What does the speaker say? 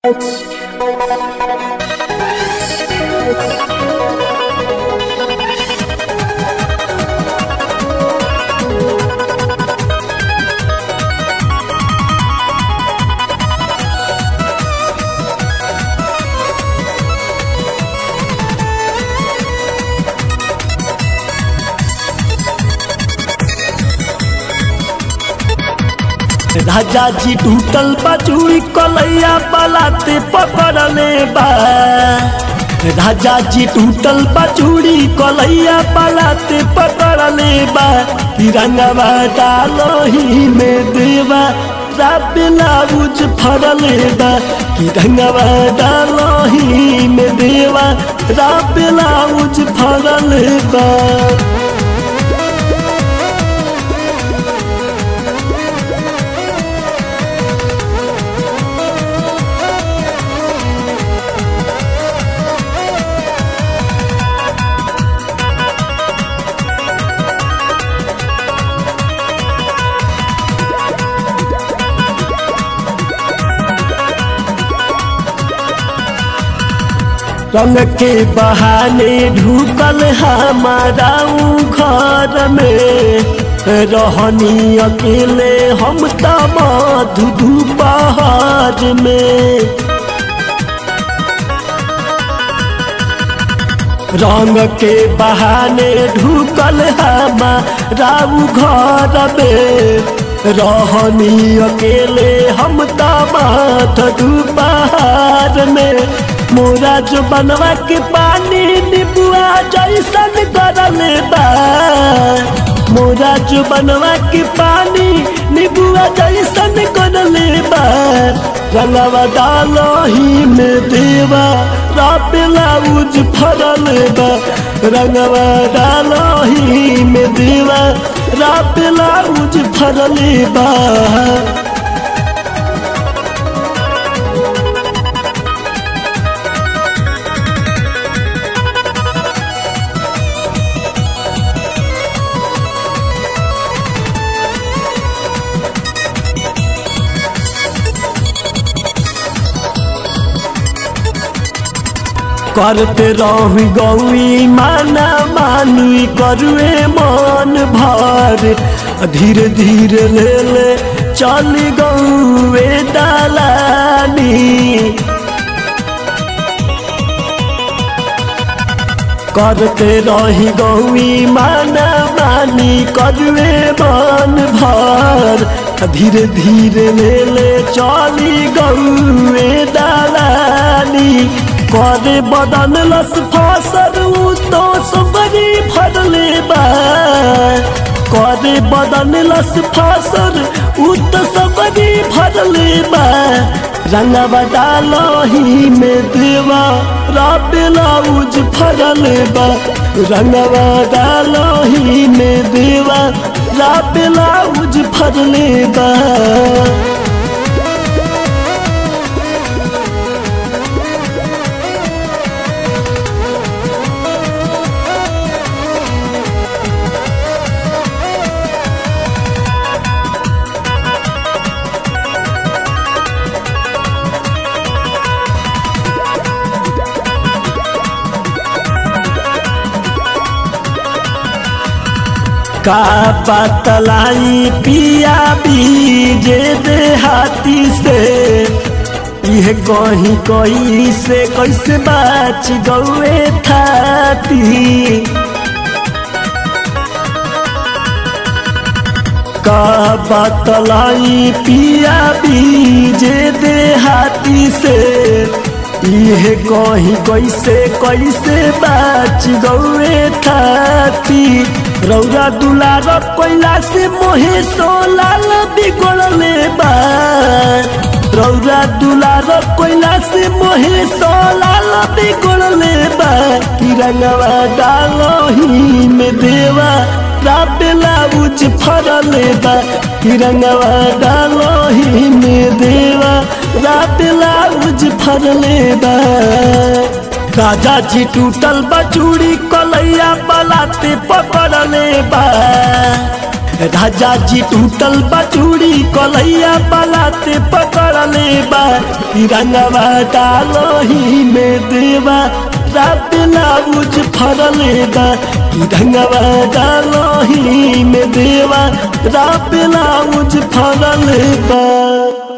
राजा जी टूटल बचूरी कलैया बलाते पकड़ले बा राजा जी टूटल बचूरी कलैया बलाते पकड़ले बा तिरंगवा डालही में देवा ब्लाउज फरले बा तिरंगवा डालही में देवा ब्लाउज फरले बा रंग के बहाने ढुकल हमारा घर में रहनी अकेले हम त मधु बहार में रंग के बहाने ढुकल हमारा घर में रहनी अकेले हम त मधु बहार में मोरा जो बनवा के पानी निबुआ जैसन करले बा मोरा जो बनवा के पानी निबुआ जैसन करले बा रंगवा डालही में देवा ब्लाउज फरल बा रंगवा डालही में देवा ब्लाउज फरल बा करते रही गौई माना मानुई करुए मन भर धीरे धीरे ले ले चल गौए दलानी करते रही गौई माना मानी करुए मन भर धीरे धीरे ले ले चली गौए दलानी करे बदन लस फासर तो सबरी फरले बा करे बदन लस फासर तो सबरी फरले बा रंगवा डालही में देवा ब्लाउज फरले बा रंगवा डालही में देवा ब्लाउज फरले बा का बतलाई पिया बीजे देहाती से यह कहीं कहीं से कैसे बाच गौए थाती का बतलाई पिया बीजे देहाती से यह कहीं कैसे कैसे बाच गौए थाती रौरा दुलार कोयला से मोहे सोलाल बिगड़ले बा रौरा दुलार कोयला से मोहे सोलाल बिगड़ले बा तिरंगवा डालही में देवा ब्लाउज फरले बा तिरंगवा डालही में देवा ब्लाउज फरले बा राजा जी टूटल बचूड़ी कलैया बलाते पकड़ले बा राजा जी टूटल बचूड़ी कलैया बलाते पकड़ले बा तिरंगवा डालही में देवा रात लाउज फरले बा तिरंगवा डालही में देवा रात लाउज फरले बा